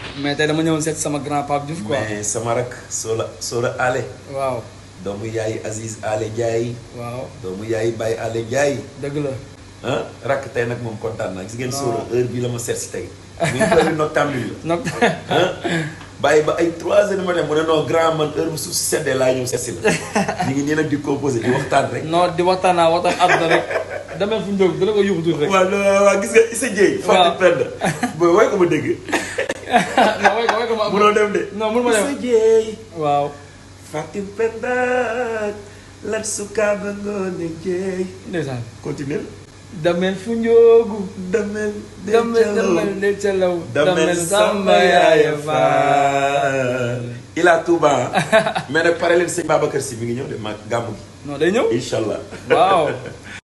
mais tey dama ñëwoon seet sama grand Pape Diouf quoi. mais sama rak Sola Sola Ale waaw doomu yaay Aziz Ale Ndiaye waaw doomu yaay Baye Ale Ndiaye dëgg la. ah rakk tey nag moom kontaan naa gis ngeen Non. Sola heure bii la ma seet si tey mi ngi heure noctambule la donc ah bàyyi ba ay 3 heures du matin mu ne non grand man heure bu suuf si seddee laa ñëw seet si la ñu ngi nii nag di composé di waxtaan rek non di waxtaan naa waxtaan àdduna rek demee fu njóog dina ko yóbbu tuuti rek. waaw non waaw gis nga Issa Dieye Waaw. Fatou Penda booy way ko ma dégg non way ko way ko ma munoo dem de non mun ma dem Issa Dieye waaw. Fatou Penda lat sukaaba ngoone Dieye ndeysaan. continuer damel fu njóogu. damel de damel jalaw. damel de calaw. damel samba yaaya faal ila Touba mais nag pare leen sëñ Babacar si mi ngi ñëw de ma gàmmu gi non day ñëw. incha allah waaw.